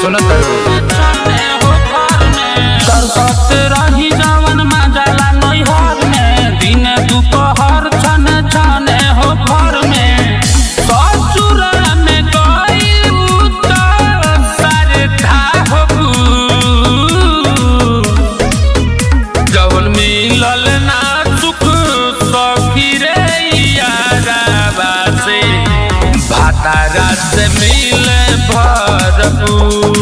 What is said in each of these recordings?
सुनत करकत रही जवन मजाला नैहर में दिन दुपहर छन छने हो घर में ससुर में गई त सरधा हो जवन मिलल ना सुख सखी रे याराबा से भातारा से मिले भरपूर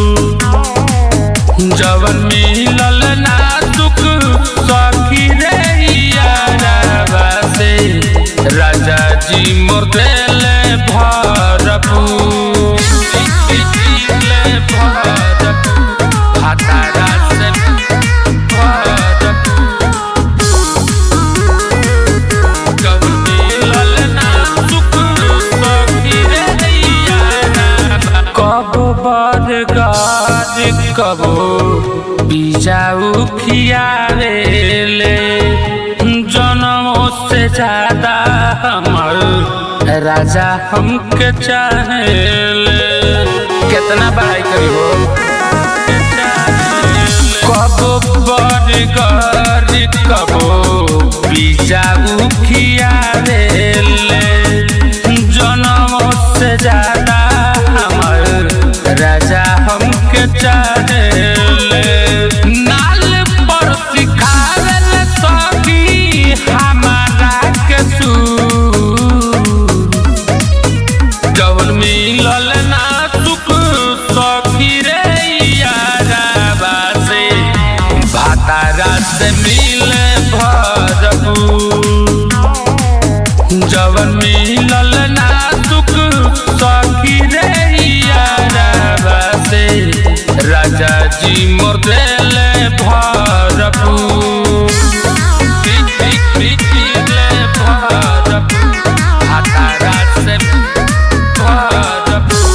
जवन मिलल ना सुख सखी रे याराबा से राजा जी मोर देले भरपूर दिले भरपूर भातारा से भरपूर जवन मिलल ना सुख सखी रे याराबा कबो बरगाज कबो बिजाऊ खियावेले जनमों से ज्यादा हमर राजा हमके चाहेले कितना पढ़ाई करी हो कबो बरगाज कबो बिजाऊ खियावेले जनमों से ज्यादा हमर राजा हमके चाहेले नाल पर सिखावेल सखी हमारा के सूर जवन मिलल ना सुख सखी रे याराबा से भातारा से मिले भरपूर जवन मिलल ना सुख सखी रे याराबा से राजा जी मोर देले भरपूर दिले भरपूर भातारा से भरपूर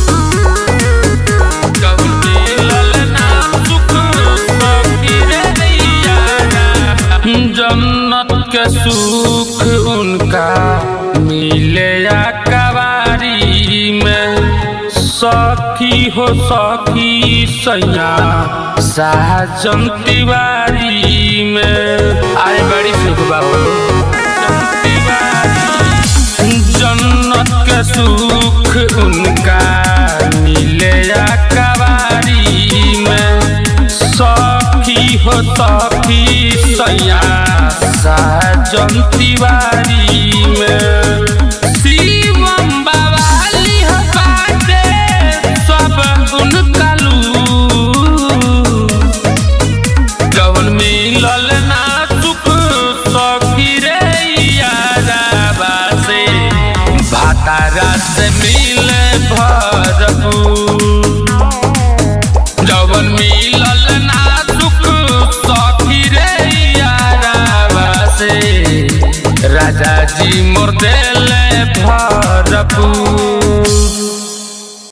जवन मिलल ना सुख सखी रे याराबा जन्नत के सुख उनका मिले या कवारी में सखी हो सखी सैया साजन तिवारी में आज बड़ी सुख बाबू जन्नत के सुख उनका मिले या कवारी में सखी हो सखी सैया साजन तिवारी में शिवम बवाली हो बाटे सब उनका लू जवन मिलल ना सुख सखी रे याराबा से भातारा से मिले भरपूर जवन मिलल ना सुख सखी रे याराबा से राजा जी मोर देले भरपूर